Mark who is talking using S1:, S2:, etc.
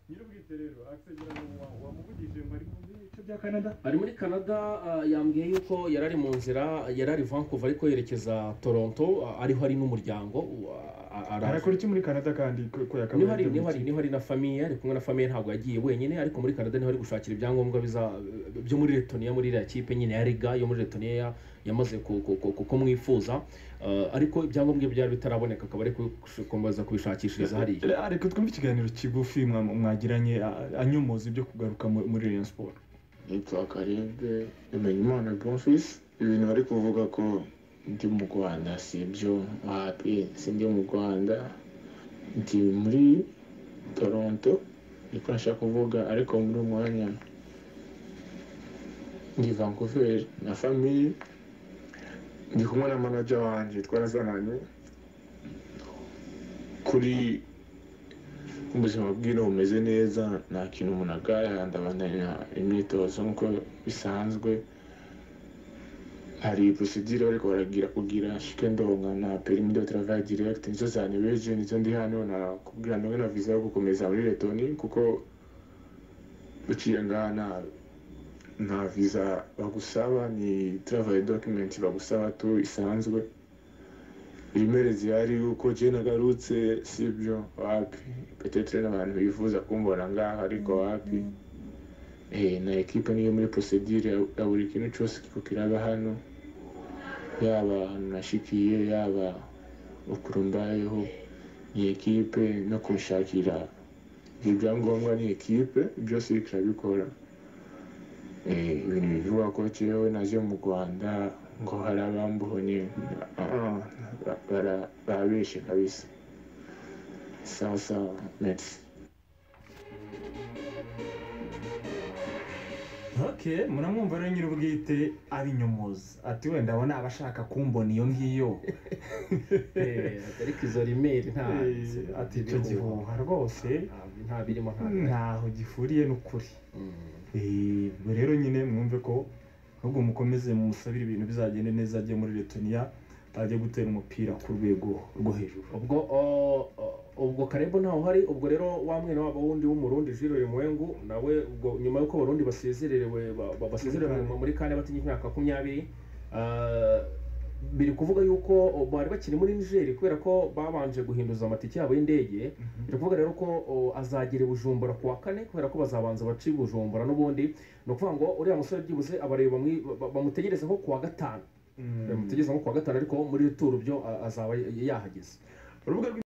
S1: nyir'ubwite rero akisegera wamuvugije ngo ari mu bice bya canada
S2: ari muri canada ah, yambwiye yuko yari ari mu nzira yari ari vancouver ariko yerekeza toronto ah, ariho ari n'umuryango ah, ah, araje.
S1: arakora iki muri canada kandi ko ko yakabaye
S2: niho ari
S1: agamije
S2: niho ari
S1: iki?
S2: niho ari na famiye ari kumwe na famiye ntabwo yagiye wenyine ariko muri canada niho ari gushakira ibyangombwa biza byo muri letoniya muri iriya kipe nyine ya riga yo muri letoniya ya- yamaze ku- ku- ku- ku- kumwifuza Eh, ariko ibyangombwa bye byari bitaraboneka akaba ari gukomeza kubishakishiriza hariya
S1: Re- reka twumve ikiganiro kigufi mwa- mwagiranye a- anyomoza ibyo kugaruka mu- muri Rayon Sport
S3: nitwa Karinde Bimenyimana Bonfils ibintu bari kuvuga ko ndi mu Rwanda si byo wapi sindi mu Rwanda ndi muri Toronto niko nashaka kuvuga ariko muri uyu mwanya ndi Vancouver na famille ndi kumwe na manager wanjye twarazananye kuri ubuzima bw'ino bumeze neza nta kintu umuntu agaya ndabandanya imyitozo nk'uko bisanzwe hari procedure bariko baragira kugira shikendonga na permis de travail direct nizo zanibeje nizo ndi hano nakubwira ndonge na visa yo gukomeza muri letoni kuko uciye ngaha nta nta visa bagusaba ni travail document bagusaba tu isanzwe ibimerezi yari uko je nagarutse sibyo wapi petetre n'abantu bifuza kumbona ngaha ariko wapi eh na ekipe niyo muri procedure ya- ya buri kintu cyose kiko kiraba hano yaba ahantu nashikiye yaba ukuru mbayeho ni ekipe no kunshakira ibyo byangombwa ni ekipe byose iriko irabikora eh ibintu bivuga ko jewe naje mu rwanda ngo hari abambonye Ah, ah, ba- bara- barabeshe kabisa sawa sawa merci
S1: okay muramwumva rero nyir'ubwite abinyomoza ati wenda abo ni abashaka kumbona iyo ngiyo
S2: ariko izo rimeri nta
S1: Eh, ati icyo gihuha rwose
S2: nta birimo nta
S1: ntaho gihuriye n'ukuri Eh, rero nyine mwumve ko ahubwo mukomeze mumusabire ibintu bizagende neza ajye muri letoniya ajye gutera umupira ku rwego rwo hejuru
S2: ubwo o- o- ubwo karebo ntawe uhari ubwo rero wa mwene wabo wundi w'umurundi jiro mwengu nawe ubwo nyuma y'uko abarundi basezererewe ba- ba- basezerewe mu- muri kane batinya imyaka makumyabiri ah, biri kuvuga yuko o, bari bakiri muri nigeri kubera ko babanje guhinduza amatike yabo y'indege biri kuvuga rero ko o, azagera i bujumbura ku wa kane kubera ko bazabanza baca i bujumbura n'ubundi ni ukuvuga ngo uriya musore byibuze abareba bamwi- ba- bamutegereze nko ku wa gatanu
S1: Mm.
S2: bamutegereze nko ku wa gatanu ariko muri turu byo a- azaba yahageze
S1: urubuga